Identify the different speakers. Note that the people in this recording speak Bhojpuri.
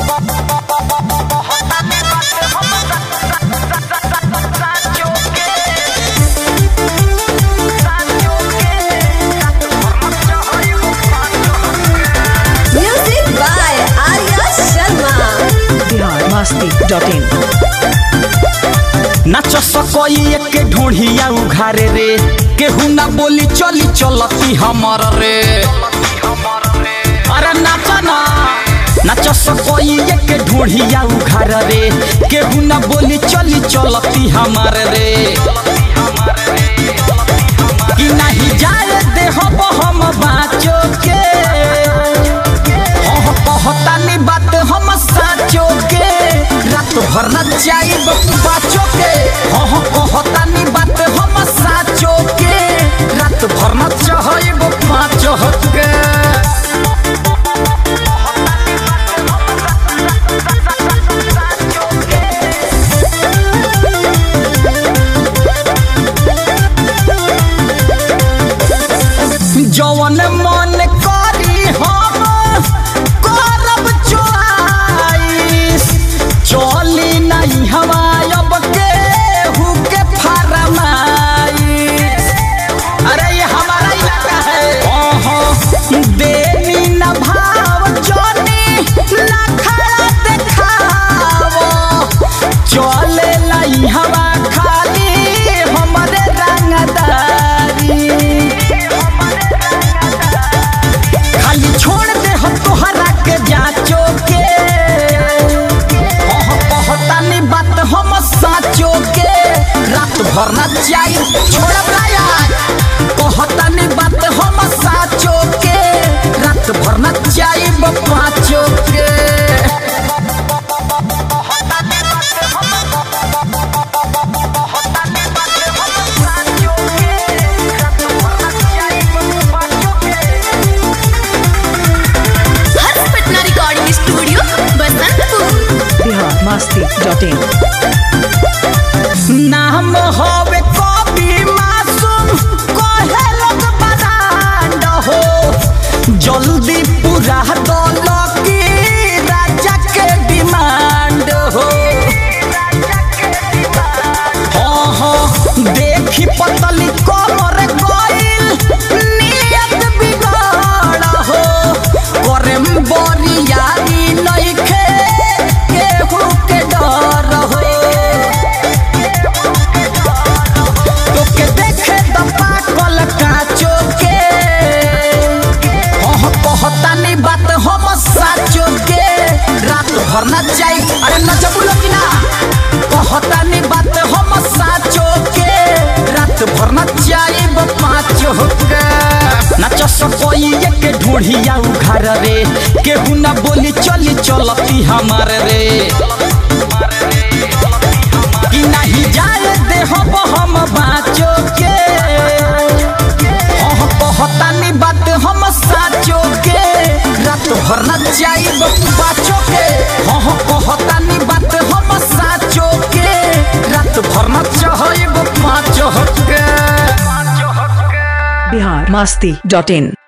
Speaker 1: Music by Arya Sharma.
Speaker 2: Bihar Masti dot in
Speaker 3: नाच सकई के ढोढ़िया उघारे रे केहू ना बोली चली चलती हमर रे अरे नाच ना नाच सकई के ढोढ़िया उघार रे केहू ना बोली चली चलती हमर रे कि नहीं जाए देह हम बाचो के हाँ कहतानी बात हम साचो के रात भर न जाइब बाचो के हाँ कहतानी बात हम साचो के रात भर न चाहब पाचो के जवन मन करी हम करब चोआइस चली नहीं हवा अब के हुके फरमाइस अरे ये हमारा इलाका है ओहो देवी न भाव जोनी ना खड़ा देखावो चले लाई हवा खाली हमरे रंगदारी खाली छोड़ दे हम तोहरा के जाचो के ओह कहतानी बात हम साचो के रात भर न जाई छोड़ब ना यार कहतानी बात हम साचो के रात भर न जाई पाँचो के
Speaker 1: Harsh Patna recording studio Basantpur
Speaker 2: Bihar Masti dot in
Speaker 3: नाम होवे कवि मासूम कहे लोग बरांड हो जल्दी पूरा दल की राजा के डिमांड हो हाँ हाँ देखी पतली कमर गइल नियत बिगाड़ हो करे बरियारी नइखे केहू के डर हो तोके देखे त पाकल काचो के हाँ कहतानी बात हम साचो के रात भर न जाई अरे न जबुलो कि ना कहतानी बात हम साचो के रात भर न जाई पाँचो के नाच सकई के ढोढ़िया उघार रे केहू ना बोली चली चलती हमार रे कि नहीं जाए देह हम बाचो के हाँ कहतानी बात हम साचो के रात भर न जाइब बाचो के हाँ कहतानी बात हम साचो के रात भर न चाहब पाँचो के
Speaker 2: बिहार मस्ती डॉट इन